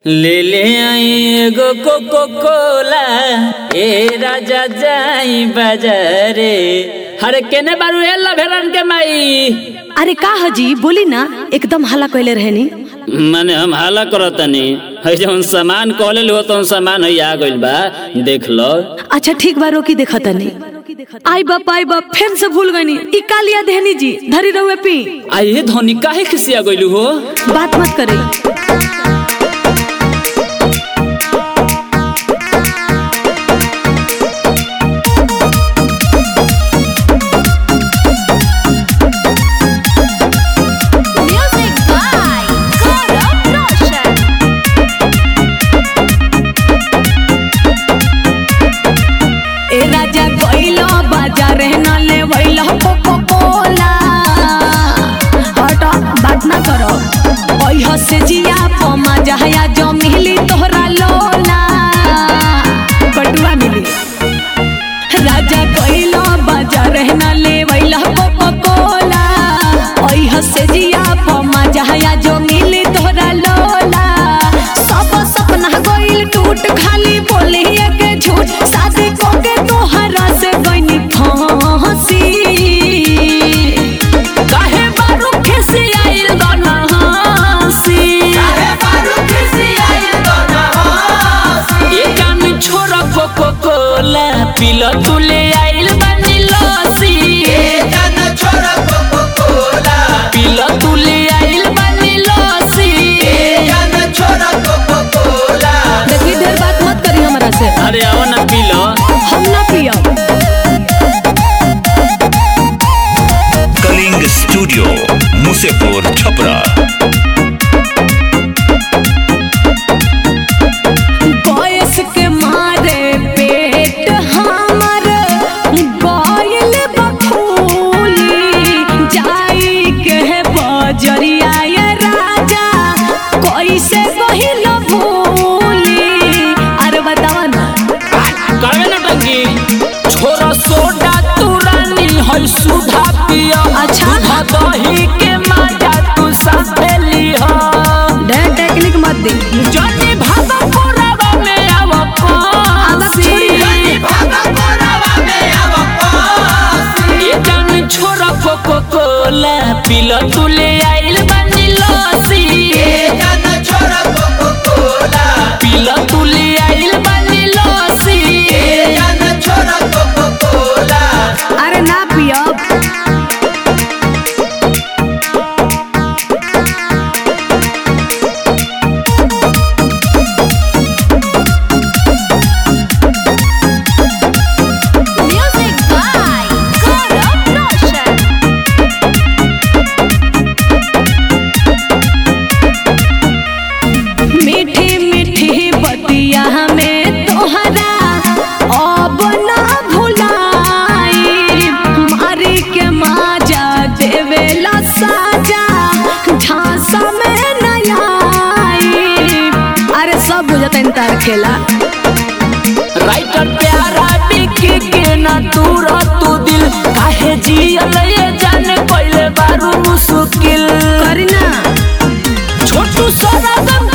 ले ले आई एगो कोको कोला ए राजा जाई बाजारे हरे केने बारू एला भेलन के माई अरे का हजी बोली ना एकदम हल्ला कैले रहनी माने हम हाला करतनी है जौन सामान कहले लो तौन सामान है आ गइल बा देख लो अच्छा ठीक बा रोकी देखा तनी आई बाप आई बाप फिर से भूल गनी ई कालिया देहनी जी धरी रहुए पी आइए धोनी काहे खिसिया गइलू हो बात मत करे Music by Gaurav Roshan. ए राजा गइलो बाजार न ले वइलो कोको कोला हट बात ना करो ओइ हसे जिया पमा जहया जो मिली तोहरा लोला बटुआ मिली राजा गइलो बाजार न ले वइलो कोको कोला ओइ हसे जिया पमा जहया जो मिली तोहरा लोला सब सपना गइल टूट खाली बोली के झूठ शादी को के तोहरा से गइनी फांसी काहे बारू खिसियाइल दोना हंसी ये कान छोरा कोको कोला पिलो तुले आइल बानी लसी पिलो तुले आइल बानी लसी देखी ढेर बात मत करी हमरा से अरे आओ ना पिलो हम ना पियब कलिंग स्टूडियो मुसेपुर छपरा बयस के मारे पेट हमर गइल बखूली जाई के बजरिया ये राजा कैसे बहिल भूली अरे बतावा ना करवे ना टंकी छोरा सोडा तुरानी है सुधा पिया अच्छा। सुधा दही के माजा तू साथे लिहा ढेर टेक्निक मत दी जनी भागा कोरावा में आव आदत छोड़ी। ये जान छोरा कोको कोला पिलो तुले आइल बानी लसी पिलो तुले आइल बानी लसी अरे ना पियब Music by Gaurav Roshan. मीठी मीठी बतिया में तोहरा अब ना भुलाई मारी के माजा देवेला साजा झांसा में नया अरे सब बुझता इंतार खेला राइटर प्यारा बिकी के ना दूर तू दिल काहे जियल ये जाने पहले बारू मुश्किल करी ना छोटू सरागम